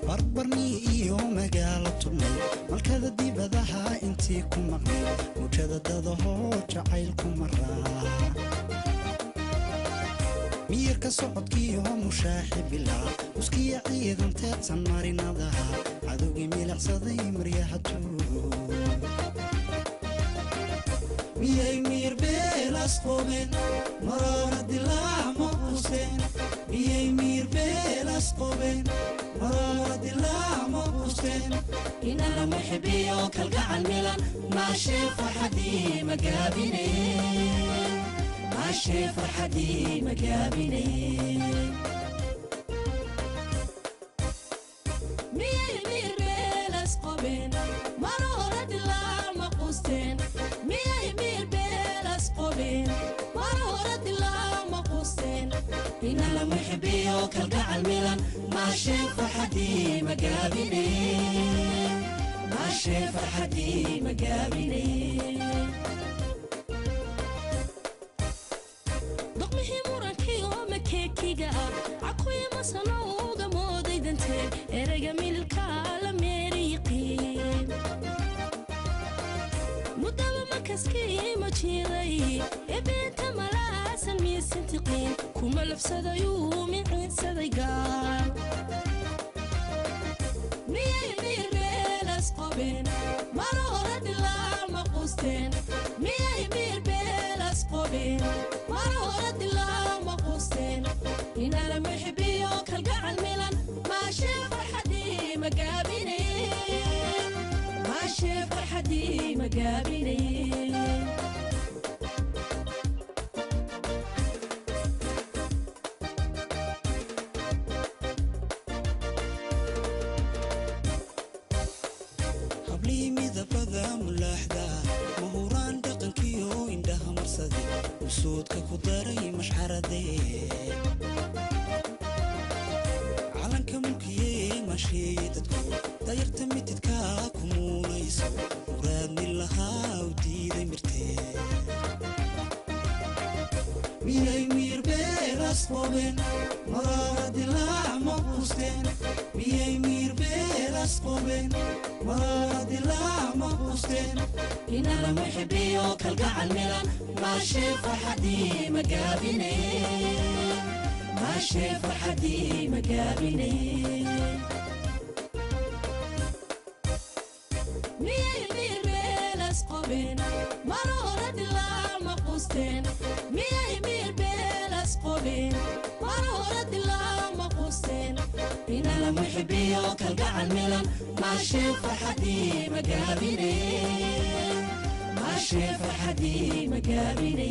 barbarnii iyo magaalo turnay malkada dibadaha intii ku maqnay mujada dadahoo jacayl ku maraa miyirka socodkiiyo mushaaxi bilaa uskiya ciidan teedsan marinadaha cadowgii milicsaday maryaha tuug miyay miir beelas qobeen maroona dilaac ma quusteen miyay miir beelas qobeen maroona dilaac ma quusteen inana muxibiyo kalgacal milan maashee farxadii magaabine maashee farxadii magaabine miyay miir beelas qobeen maroona dilaac ma quusteen miyay miir beelas qobeen maroona dilaac ma quusteen inana muxibiyo kalgacal milan maashee farxadii magaabine maashee farxadii magaabine doqmihii murankii oo makeekiga ah cakuyi masanowga mooday danteen ereyga mililkaa la meeriyiqiin mudaba makaskii ma jiray ee beenta malaasan miisintiqiin kuma lafsadayuu miciinsaday gaal miyay miir beelas qobeen maroora dilaac ma quusteen miyay miir beelas qobeen maroora dilaac ma quusteen inala muxibiyo kalgacal milan maashee farxadii magaabine maashee farxadii magaabine hablii midabada mulaaxda mahuraan dhaqankiyo indhaha marsaday usuudka ku daray mashxaradee calanka mulkiyee masheeye dadku dayarta mitidka ku muunayso muraadni lahaa u diiday mirtee miyay miir beelas qobeen maraara dilaac ma quusteen miyay miir beelas qobeen maraara dilaac ma quusteen inala muxibiyo kalgacal milan maashee farxadii magaabine maashee farxadii magaabine miyay miir beelas qobeen maroora dilaac ma quusteen miyay miir beelas qobeen maroora dilaac ma quusteen inala muxibiyo kalgacal milan maashee farxadii magaabine maashee farxadii magaabine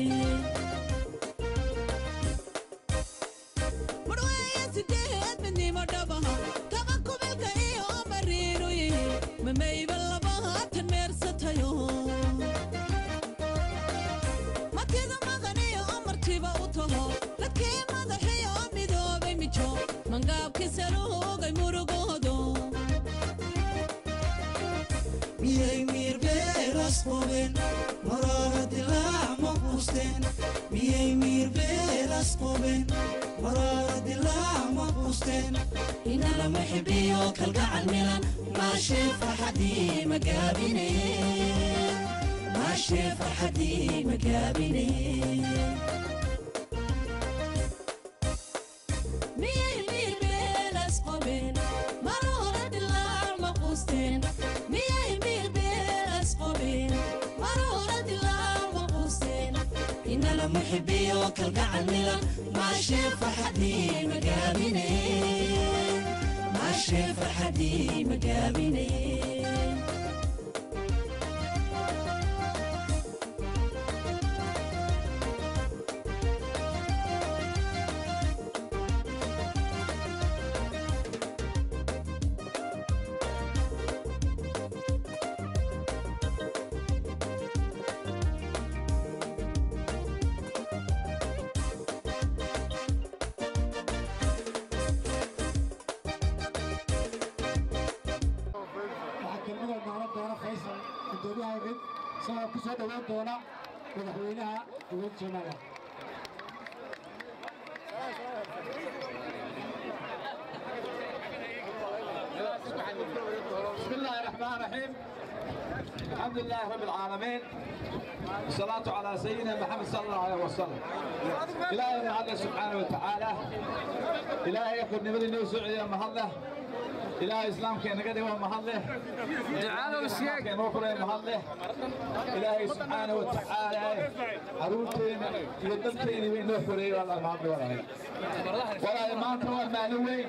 marweeye sideed midnimo dhabaha taqa kubilka iyo mariinu yihi mamayba labaatan meersatayo martida maqaniyo martiba u taho dadkii madaxiyo midoobay mijo mangaabkii saluugay murugoodo miyay miir beelas qobeen maraara dilaac ma quusteen miyay miir beelas qobeen maraara dilaac ma quusteen inala muxibiyo kalgacal milan maashee farxadii magaabine maashee farxadii magaabine miyay miir beelas qobeen maroora dilaac ma quusteen miyay miir beelas qobeen maroora dilaac ma quusteen inala muxibiyo kalgacal milan maashee farxadii magaabine maashee farxadii magaabine waxaa kelmada noolan doona faysal gudoomiyaha mid isagoo ku soo dhowaan doona madaxweynaha dowlad joomaaliya Thank you. الرحمن الرحيم الحمد لله رب العالمين والصلاة على سيدنا محمد صلى الله عليه وسلم إلهي الله سبحانه وتعالى إلهي يخذ نبي النبي سعيد مهله إلهي إسلام كان قدي ومهله تعالوا السياق كان وكل مهله إلهي سبحانه وتعالى عروتين يدمتين من نفري والله ما عبد ولا ولا ما أنت وين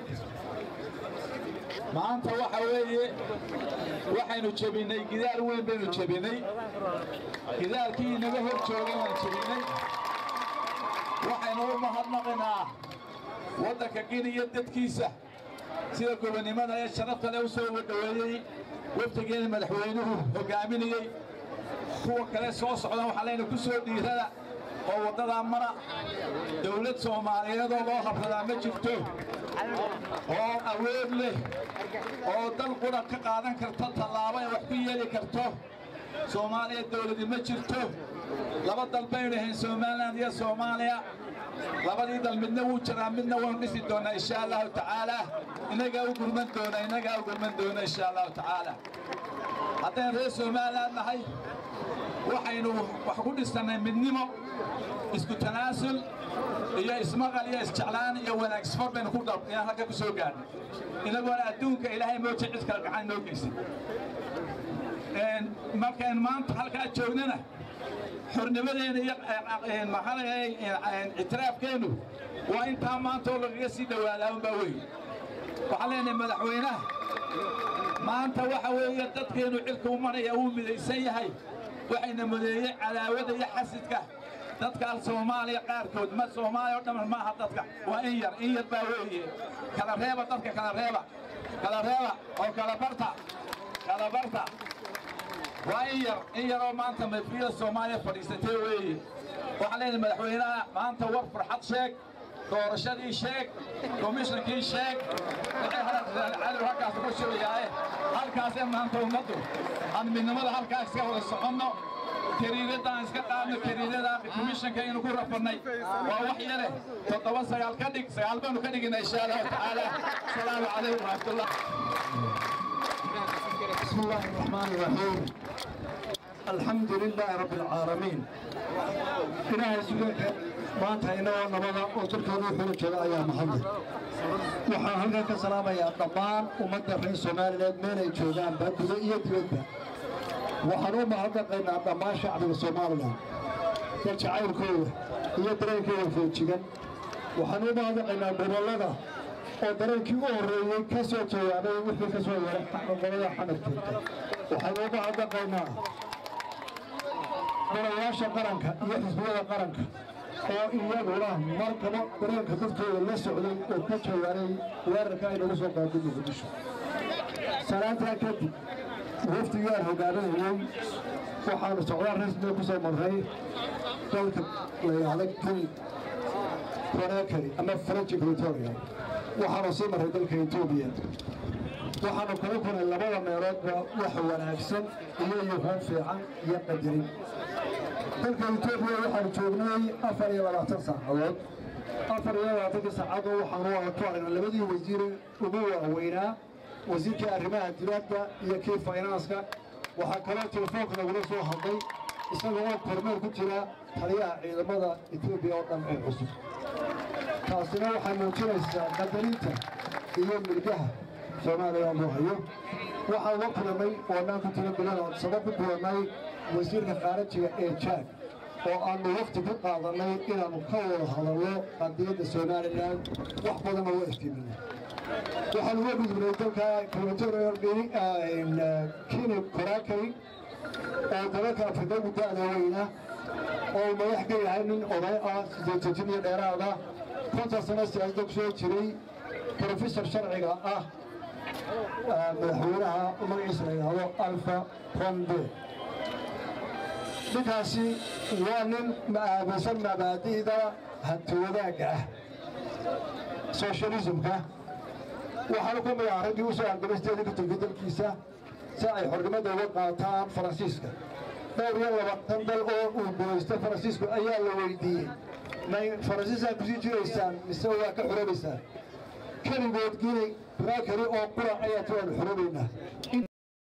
maanta waxa weeye waxaynu jebinay gidaar weyn baynu jebinay gidaalkii inaga hor joogay waan jebinay waxaynu u mahadnaqinaa waddanka keniya dadkiisa sida gobonnimada ee sharafta leh u soo wadhoweeyey wafdigeena madaxweynuhu hoggaaminayey kuwa kale soo socdan waxaa leyna ku soo dhiirada oo waddadaa mara dawlad soomaaliyeedoo loo habradaa ma jirto oo awood leh oo dal qura ka qaadan karta tallaabo ay wax ku yeeli karto soomaaliya dawladi ma jirto laba dal baynu ahayn somalilan iyo soomaaliya labadii dal midna wuu jiraa midna waynu dhisi doonaa insha allahu tacaala innagaa u gurman doona innagaa u gurman doona insha allahu tacaala haddaynu reer somalilan nahay waxaynu wax ku dhisannay midnimo isku tanaasul iyo ismaqal iyo isjeclaan iyo wanaag isfar baynu ku dhab inaan halka ku soo gaadhnay inagoona adduunka ilaahay mooja cid kale gacan noo geysan markaynu maanta halkaa joognana xornimadeena iyo maxaa ictiraafkeennu waa intaa maanta oo lagaga sii dhowaadaa unbaa wey waxaan leenahay madaxweynaha maanta waxa weeye dadkeennu cilka u maraya uu midaysan yahay waxayna mudeeyey cadaawada iyo xasidka dadka al soomaaliya qaarkood ma soomaaliya oo dhamman maaha dadka waa in yar in yar baa weeye kala reeba dadka kala reeba kala reeba oo kala barta kala barta waa in yar in yaroo maanta mafriyada soomaaliya fadhiisatay weeye waxaan leenahay madaxweynaha maanta war farxad sheeg doorashadii sheeg komishankii sheeg cadow halkaas ku shirayaaye halkaasee maanta ummaddu aan midnimada halkaas iska wada soconno kariiradaan iska qaadno kariirada komishanka aynu ku rafannay waa wax yare toddoba sagaal ka dhig sagaal baanu ka dhigina insha allahu tacaala asalaamu calaykum waraxmatullah بسم الله الرحمن الرحيم الحمد لله رب العالمين إلهي سبحانه maanta inagoo nabada oo dalkooda xula jooga ayaa mahadlay waxaan halkan ka salaamayaa dhammaan ummadda reer soomaaliyeed meelay joogaanba gudo iyo dibadba waxaan u mahadnaqaynaa dhammaan shacbiga somalilan dal jacaylkooda iyo dareenkooda foojigan waxaan u mahadnaqaynaa gobollada oo dareenkii u horreeyey ka soo jawaabay wixii ka soo yaray gobolada xamarkeedka waxaan u mahadnaqaynaa golayaasha qaranka iyo xisbiyada qaranka oo iyaguna markaba dareenka dadkooda la socday oo ka jawaaray weerarka ay nagu soo qaaday muqdisho salaantaa kadib wafdigaan hogaaminayey waxaanu socdaal rasmiga ku soo marray dalka la yidhaahda geni konakari ama french equatoria waxaanu sii marray dalka etoobiya waxaanu kala kunay labada meeloodba wax wanaagsan iyo yuhuun fiican iyo qadarin dalka etoobiya waxaanu joognay afar iyo labaatan saacadood afar iyo labaatankii saacadood waxaanu wada ku aragnay labadii wasiire ugu waaweynaa wasiirkii arrimaha dibadda iyo kii faynanska waxaa kaloo telefoonka nagula soo hadlay isagoo oo kormeel ku jira taliyaha ciidamada etoobiya oo dhan ee cusub taasina waxay muujinaysaa qadarinta iyo milgaha soomaaliya loo hayo waxaan la kulamay oo dhaan ku tira bilada sabab ku kulannay wasiirka khaarajiga ee jaag oo aanu waqti ku qaadanay inaannu ka wada hadalno qadiyadda somalilan wax badan oo iftiiminay waxaan uga gudubnay dalka kini koraakari oo dalalka afrika ugu da'da weyna oo uu madax ka yahay nin oday ah sideetan iyo dheeraada konton sano siyaasada ku soo jiray profesor sharciga ah madaxweynaha magaciisa la yidhaahdo alfa conde ninkaasi waa nin aaminsan mabaadi'da hanti wadaagga ah socialismka waxaanu ka mid ahaa raggii u soo argamisteedii ka tegay dalkiisa si ay xornimada uga qaataan faransiiska dhowr iyo labaatan dal oo uu gumaysta faransiisku ayaa la weydiiyey may faransiisaa kusii jiraysaan mise waa ka xorobaysaan keligood gini raakari oo qura ayaa tiwaanu xorobaynaa